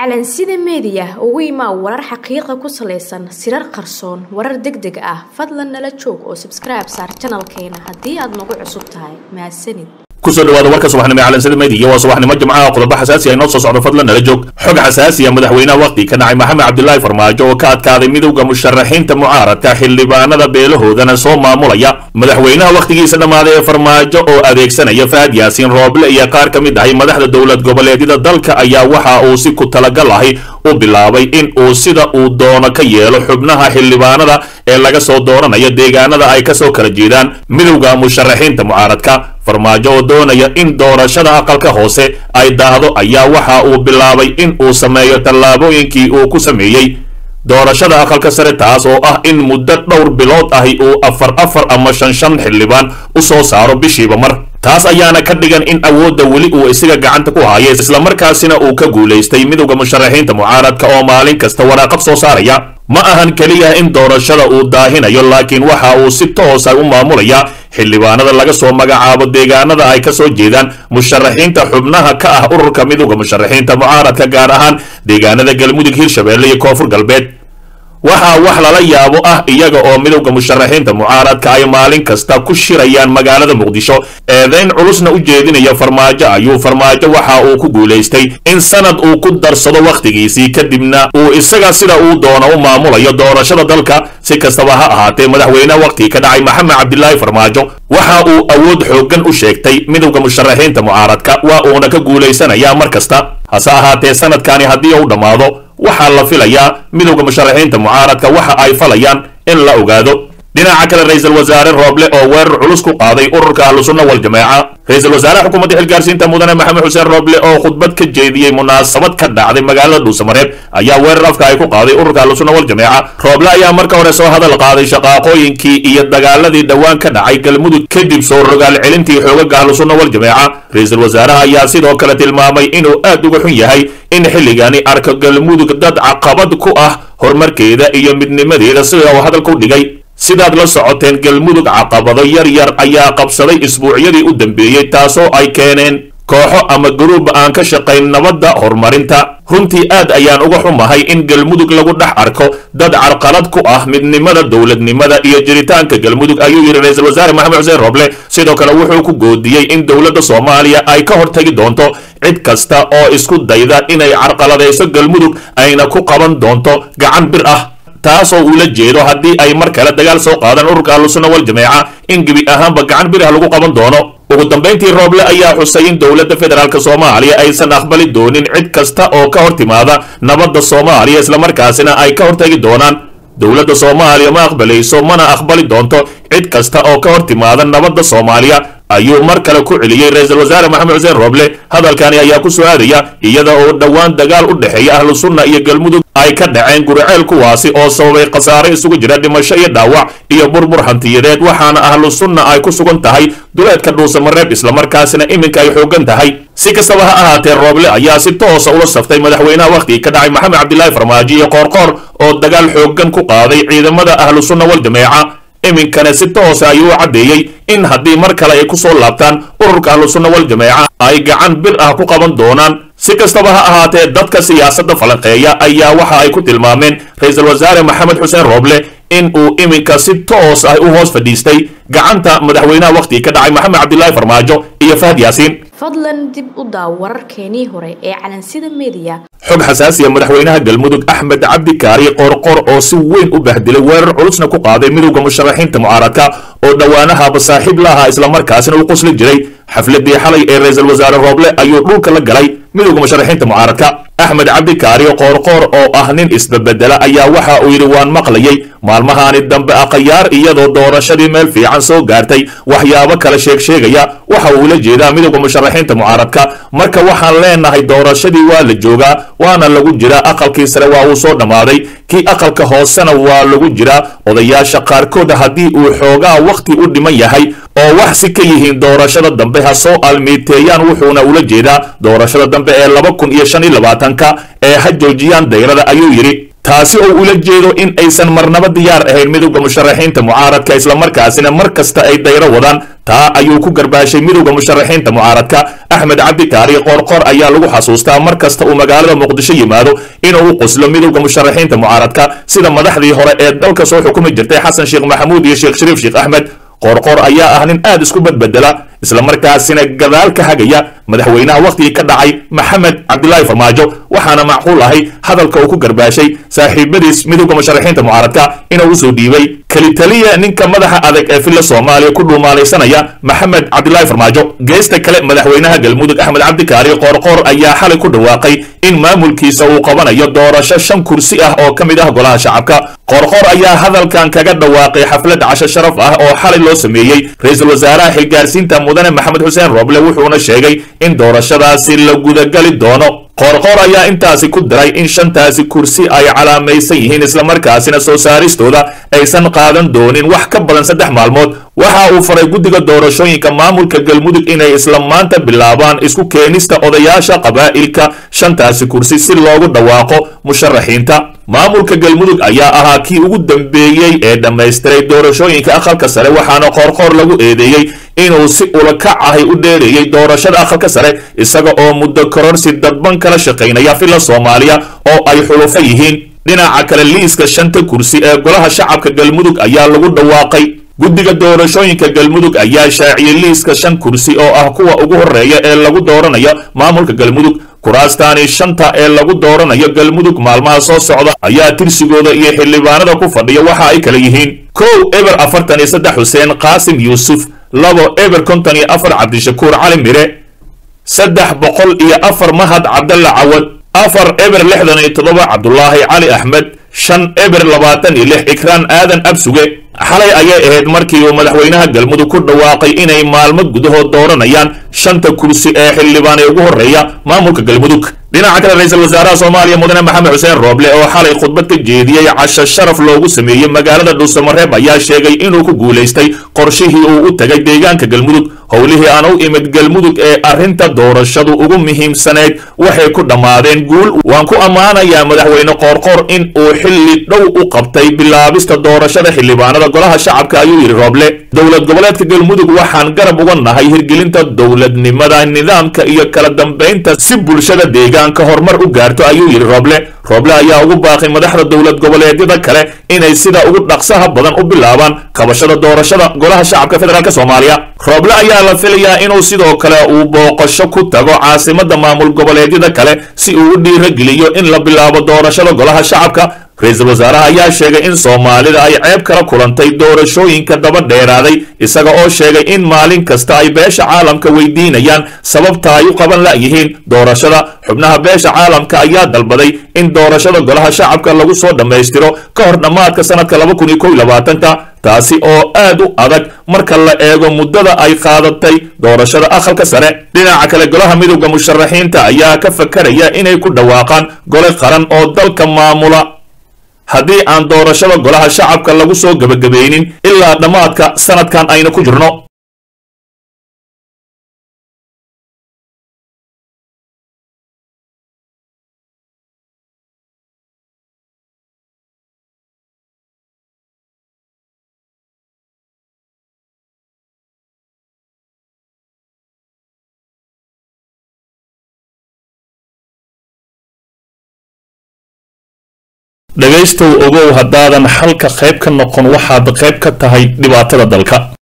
calansida meediya ugu imaa warar xaqiiqa ku salaysan sirar qarsoon warar deg deg ah fadlan nala joog oo sabskribe saar janalkeena haddii aad nagu cusub tahay mahadsanid kusoo dhawaada warka subaxnimo ee calansida meediya waa subaxnimo jimcaha qodobo xasaasi ah inoo soo socdo fadlan nala joog xog xasaasi ah madaxweynaha waqti ka dhacay maxamed cabdilaahi farmaajo oo ka adkaaday midowda musharaxiinta mucaaradka xildhibaanada beelahoodana soo maamulaya madaxweynaha wakhtigiisa dhammaaday ee farmaajo oo adeegsanaya fahad yaasiin rooble iyo qaar ka mid ahay madaxda dowlad goboleedyada dalka ayaa waxa uu si ku talagal ahi u bilaabay in uu sida uu doono ka yeelo xubnaha xildhibaanada ee laga soo dooranayo deegaanada ay kasoo kala jeedaan midowda musharaxiinta mucaaradka farmaajo oo doonaya in doorashada aqalka hoose ay daahdo ayaa waxa uu bilaabay in uu sameeyo tallaabooyinkii uu ku sameeyey doorashada aqalka sare taas oo ah in muddo dhowr bilood ahi uu afar afar ama shan shan xildhibaan u soo saaro bishiiba mar taas ayaana ka dhigan in awoodda weli uu isaga gacanta ku haya islamarkaasina uu ka guulaystay midowda musharaxiinta mucaaradka oo maalin kasta waraaqad soo saaraya ma ahan keliya in doorashada uu daahinayo laakiin waxa uu si toosa u maamulaya xildhibaanada laga soo magacaabo deegaanada ay kasoo jeedaan musharaxiinta xubnaha ka ah ururka midowda musharaxiinta mucaaradka gaar ahaan deegaanada galmudug hirshabelle iyo koonfur galbeed waxaa wax lala yaabo ah iyaga oo midowda musharaxiinta mucaaradka ay maalin kasta ku shirayaan magaalada muqdisho eedayn culusna u jeedinaya farmaajo ayuu farmaajo waxa uu ku guulaystay in sanad uu ku darsado wakhtigiisii kadibna uu isaga sida uu doono u maamulayo doorashada dalka si kastaba ha ahaatee madaxweyneha wakhtigii ka dhacay maxamed cabdilaahi farmaajo waxa uu awood xooggan u sheegtay midowda musharaxiinta mucaaradka waa uuna ka guulaysanayaa mar kasta hase ahaatee sanadkani haddii uu dhammaado waxaa la filayaa midowda musharaxiinta mucaaradka waxa ay falayaan in la ogaado dhinaca kale ra-iisul wasaare rooble oo weerar culus ku qaaday ururka ahlusunna waljamaaca ra-iisul wasaaraha xukuumadda xilgaarsiinta mudane maxamed xuseen rooble oo khudbad ka jeediyey munaasabad ka dhacday magaalada dhuusamareeb ayaa weerar afka ay ku qaaday ururka ahlusunna waljamaaca rooble ayaa marka hore soo hadal qaaday shaqaaqooyinkii iyo dagaaladii dhowaan ka dhacay galmudug kadib soo rogaal celintii xoogaga ahlusunna waljamaaca ra-iisul wasaaraha ayaa sidoo kale tilmaamay inuu aad uga xun yahay in xilligani arko galmudug dad caqabad ku ah horumarkeeda iyo midnimadeeda sida uu hadalka u dhigay sidaad la socoteen galmudug caqabado yar yar ayaa qabsaday isbuucyadii u dambeeyey taasoo ay keeneen kooxo ama garuub aan ka shaqayn nabadda horumarinta runtii aad ayaan uga xumahay in galmudug lagu dhex arko dad carqalad ku ah midnimada dowladnimada iyo jiritaanka galmudug ayuu yidhi ra-iisul wasaare maxamed xuseen roble sidoo kale wuxuu ku goodiyey in dowladda soomaaliya ay ka hortagi doonto cid kasta oo isku dayda inay carqaladayso galmudug ayna ku qaban doonto gacan bir ah taasoo uula jeedo haddii ay mar kale dagaal soo qaadaan ururka ahlusunna waljamaaca in gebi ahaanba gacan birah lagu qaban doono ugu dambayntii rooble ayaa xusay in dowladda federaalk soomaaliya aysan aqbali doonin cid kasta oo ka hor timaada nabadda soomaaliya islamarkaasina ay ka hortagi doonaan dowladda soomaaliya ma aqbalayso mana aqbali doonto cid kasta oo ka hor timaada nabadda soomaaliya ayuu mar kale ku celiyey ra-iisul wasaare maxamed xuseen rooble hadalkani ayaa ku soo aadaya iyada oo dhowaan dagaal u dhexeeya ahlu sunna iyo galmudug ay ka dhaceen guriceel kuwaasi oo sababay khasaare isugu jira dhimasho iyo dhaawac iyo burbur hantiyadeed waxaana ahlu sunna ay ku sugan tahay duleedka dhuusamareeb islamarkaasina iminka ay xooggan tahay si kastaba ha ahaatee rooble ayaa si toosa ula saftay madaxweynaha wakhtigii ka dhacay maxamed cabdilaahi farmaajo iyo qoorqoor oo dagaal xooggan ku qaaday ciidamada ahlu sunna waljamaaca iminkana si toosa ayuu u caddeeyey in haddii mar kale ay ku soo laabtaan ururka ahlusunna waljamaaca ay gacan bir ah ku qaban doonaan si kastaba ha ahaatee dadka siyaasadda falanqeeya ayaa waxa ay ku tilmaameen ra-iisul wasaare maxamed xuseen rooble in uu iminka si toos ah u hoos fadhiistay gacanta madaxweynaha wakhtigii ka dhacay maxamed cabdilaahi farmaajo iyo fahad yaasiin fadlan dib u daaw wararkeenii hore ee calansida meediya xog xasaasiya madaxweynaha galmudug axmed cabdi kaari qoorqoor oo si weyn u bahdilay weerar culusna ku qaaday midowda musharaxiinta mucaaradka oo dhowaanahaba saaxiib la ahaa islamarkaasina u qosli jiray xafladii xalay ee ra-iisul wasaare rooble ayuu dhulka la galay midowda musharaxiinta mucaaradka axmed cabdi kaari qoorqoor oo ah nin isbabedela ayaa waxa uu yidhi waan maqlayay maalmahaani dambe aqayaar iyadoo doorashadii meel fiican soo gaartay waxyaabo kale sheeg sheegaya waxa uu ula jeedaa midowda musharaxiinta mucaaradka marka waxaan leenahay doorashadii waa la joogaa waana lagu jiraa aqalkii sare waa uu soo dhammaaday kii aqalka hoosena waa lagu jiraa odayaasha qaarkood haddii uu xoogaa wakhti u dhiman yahay oo wax si ka yihiin doorashada dambe ha soo almiiteeyaan wuxuuna ula jeedaa doorashada dambe ee laba kun iyo shan iyo labaatanka ee ha joojiyaan dayrada ayuu yidhi taasi oo ula jeedo in aysan marnaba diyaar ahayn midowda musharaxiinta mucaaradka islamarkaasina mar kasta ay dayro wadaan taa ayuu ku garbaashay midowda musharaxiinta mucaaradka axmed cabdi kaari qoorqoor ayaa lagu xasuustaa mar kasta uu magaalada muqdisho yimaado inuu u qoslo midowda musharaxiinta mucaaradka sida madaxdii hore ee dalka soo xukumi jirtay xasan sheekh maxamuud iyo sheekh shariif sheekh axmed qoorqoor ayaa ah nin aad isku badbedela islamarkaasina gadaal ka hagaya madaxweynaha wakhtigii ka dhacay maxamed cabdilaahi farmaajo waxaana macquul ahay hadalka uu ku garbaashay saaxiibadiis midowda musharaxiinta mucaaradka inuu usoo dhiibay kelitaliya ninka madaxa adag ee filla soomaaliya ku dhuumaalaysanaya maxamed cabdilaahi farmaajo geesta kale madaxweynaha galmudug axmed cabdikaari qoorqoor ayaa xalay ku dhawaaqay in maamulkiisa uu qabanayo doorasho shan kursi ah oo ka mid ah golaha shacabka qoorqoor ayaa hadalkan kaga dhawaaqay xaflad casho sharaf ah oo xalay loo sameeyey ra-iisul wasaaraha xilgaarsiinta mudane maxamed xuseen rooble wuxuuna sheegay in doorashadaasi la gudagali doono qoorqoor ayaa intaasi ku diray in shantaasi kursi ay calaamaysan yihiin islamarkaasina soo saaristooda aysan qaadan doonin wax ka badan saddex maalmood waxa uu faray guddiga doorashooyinka maamulka galmudug inay isla maanta bilaabaan isku keenista odayaasha qabaa'ilka shantaasi kursi si loogu dhawaaqo musharaxiinta maamulka galmudug ayaa ahaa kii ugu dambeeyey ee dhammaystiray doorashooyinka aqalka sare waxaana qoorqoor lagu eedeeyey inuu si ulakac ahay u dheereeyey doorashada aqalka sare isaga oo muddo kororsi dadban kala shaqaynaya filla soomaaliya oo ay xulufo yihiin dhinaca kale liiska shanta kursi ee golaha shacabka galmudug ayaa lagu dhawaaqay guddiga doorashooyinka galmudug ayaa shaaciyey liiska shan kursi oo ah kuwa ugu horreeya ee lagu dooranayo maamulka galmudug kuraastaani shanta ee lagu dooranayo galmudug maalmaha soo socda ayaa tirsigooda iyo xildhibaanada ku fadhiya waxa ay kala yihiin kow eber afartan iyo saddex xuseen qaasim yuusuf labo eber konton iyo afar cabdishakuur cali mire saddex boqol iyo afar mahad cabdalla cawad afar eber lixdan iyo toddoba cabdulaahi cali axmed shan eber labaatan iyo lix ikraan aadan absuge xalay ayay ahayd markii uu madaxweynaha galmudug ku dhawaaqay inay maalmo gudahood dooranayaan shanta kursi ee xildhibaan ee ugu horreeya maamulka galmudug dhinaca kale ra-iisul wasaaraha soomaaliya mudane maxamed xuseen rooble oo xalay khudbad ka jeediyey casho sharaf loogu sameeyey magaalada dhuusamareeb ayaa sheegay inuu ku guulaystay qorshihii uu u tagay deegaanka galmudug howlihii aan u imid galmudug ee arrinta doorashadu ugu muhiimsaneyd waxay ku dhammaadeen guul waan ku ammaanayaa madaxweyne qoorqoor in uu xilli dhow u qabtay bilaabista doorashada xildhibaanada golaha shacabka ayuu yidhi rooble dowlad goboleedka galmudug waxaan garab uga nahay hirgelinta dowladnimada nidaamka iyo kala dambaynta si bulshada deegaanka horumar u gaarto ayuu yidhi rooble rooble ayaa ugu baaqay madaxda dowlad goboleedyada kale inay sida ugu dhaqsaha badan u bilaabaan qabashada doorashada golaha shacabka federaalk soomaaliya rooble ayaa la filayaa inuu sidoo kale uu booqasho ku tago caasimada maamul goboleedyada kale si uu u dhiirageliyo in la bilaabo doorashada golaha shacabka ra-iisul wasaaraha ayaa sheegay in soomaalida ay ceeb kala kulantay doorashooyinka daba dheeraaday isaga oo sheegay in maalin kasta ay beesha caalamka weydiinayaan sababta ay u qaban la'yihiin doorashada xubnaha beesha caalamka ayaa dalbaday in doorashada golaha shacabka lagu soo dhammaystiro ka hor dhammaadka sanadka laba kun iyo kow iyo labaatanka taasi oo aad u adag marka la eego muddada ay qaadatay doorashada aqalka sare dhinaca kale golaha midowda musharaxiinta ayaa ka fakaraya inay ku dhawaaqaan gole qaran oo dalka maamula haddii aan doorashada golaha shacabka lagu soo gebagabaynin ilaa dhammaadka sanadkan ayna ku jirno dhegaystow ogow haddaadan xalka qayb ka noqon waxaad qayb ka tahay dhibaatada dalka